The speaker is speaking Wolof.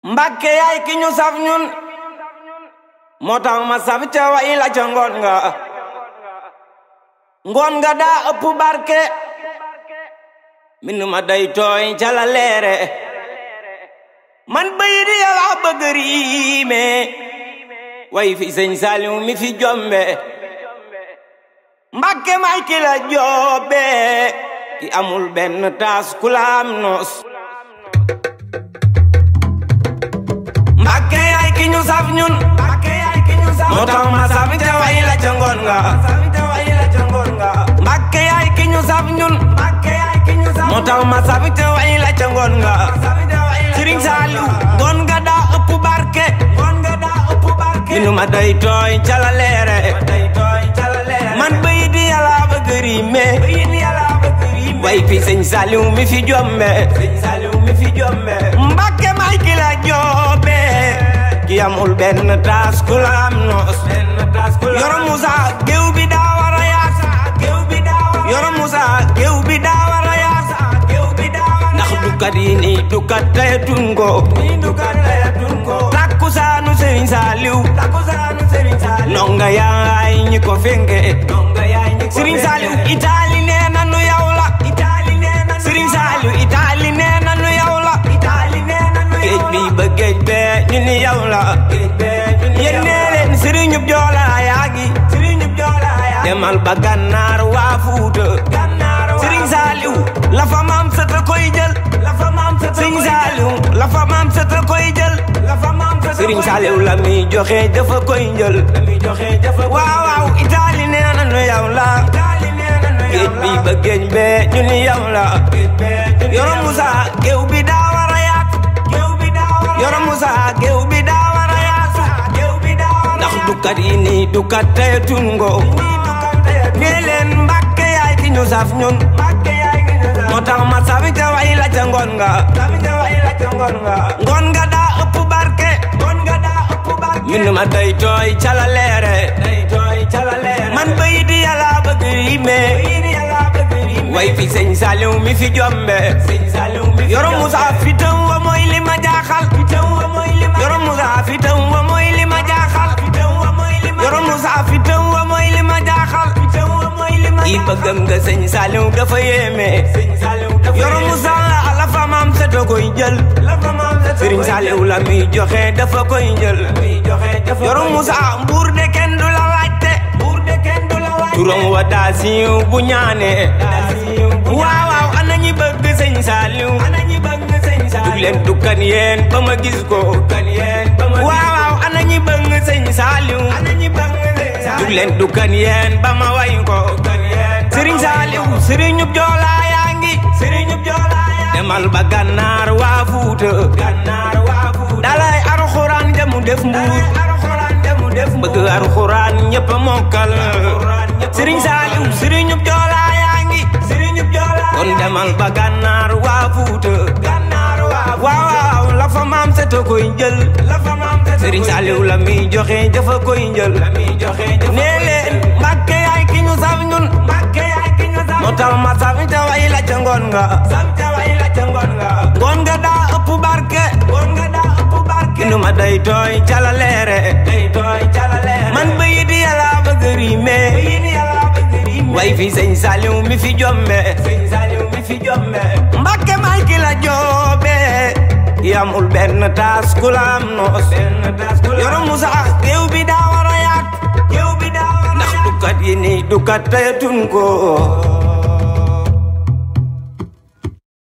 Mbàkke yaay ki ñu saf ñun moo tax ma saf ca way la ca ngoon nga ngoon nga daa ëpp barke min ma day tooy ca la leere man bay di yàlla bëgg riime way fi sëñ Saliw mi fi jombe Mbàkke may ki la joobe ki amul benn taas ku la am noos Mbàkke yaay ki ñu saf ñun moo tax ma saf ca way la ca ngoon nga Mbàkke yaay ki ñu saf ñun moo tax ma saf ca way la ca ngoon nga Sëriñ Saaliw ngoon nga daa ëpp barke minu ma day tooy ca la leere man bay di yàlla bëgg riime way fi sëñ Saaliw mi fi jombe Mbàkke may ki la joobe ki amul benn taas ku la am noos yoro Musa géew bi daa war a yaat yoro Musa géew bi daa war a yaat ndax dukkat yi ni dukkat tayatun ko takkusaanu Sëriñ Saaliw nonga yaay ñi ko fenge Sëriñ Saaliw Itaali nee na nu yow la Sëriñ Saaliw Itaali nee na nu yow la géej bi ba géej bee ñu ni yow la yéen nee leen sëriñub joola yaa ngi demal ba gànnaar waa Fuuta Sëriñ Saaliw la fa maam sata koy jël Sëriñ Saaliw la fa maam sata koy jël Sëriñ Saaliw la mi joxe dafa koy jël waaw waaw Itaali nee na nu yow la géej bi ba géej bee ñu ni yow la yoro Musa géew bi daa war a yaat yoro Musa géew bi daa war a yaat ndax dukkat yi ni dukkat tayatun ngo nee leen Mbàkke yaay ki ñu saf ñun moo tax ma sabi ca way la ca ngoon nga ngoon nga daa ëpp barke min ma day tooy ca la leere man bay di yàlla bëgg riime way fi sëñ Saliw mi fi jombe yoro Musa fitam wa mooy li ma jaaxal yoro Musa fitam wa mooy li ma jaaxal yoro Musa fitam wa mooy li ma jaaxal i bëggam nga sëñ Saliw dafa yéeme yoro Musa la fa maam sa da koy jël Sëriñ Saliw la mi joxe dafa koy jël yoro Musa mbuur de kenn du la laajte turam wa daa siiw bu ñaane waaw waaw ana ñi bëgg sëñ Saliw dug leen dukkan yeen ba ma gis ko waaw waaw ana ñi bëgg sëñ Saliw dug leen dukkan yeen ba ma way ko Sëriñ Saliw sëriñub joola yaa ngi demal ba gànnaar waa Fuuta dalay alxuraan jamu def mbuur bëgg alxuraan ñëpp mokkal Sëriñ Saaliw sëriñub joola yaa ngi kon demal ba gànnaar waa Fuuta waaw waaw la fa maam sa ta koy jël Sëriñ Saaliw la mi joxe dafa koy jël nee leen Mbàkke yaay ki ñu saf ñun moo tax ma saf ta way la ca ngoon nga ngoon nga daa ëpp barke inu ma day tooy ca la leere man bay di yàlla bëgg riime way fi sëñ Saliw mi fi jombe Mbàkke may ki la joobe yamul benn taas ku la am noos yoro Musa géew bi daa war a yaat ndax dukkat yi ni dukkat tayatun ko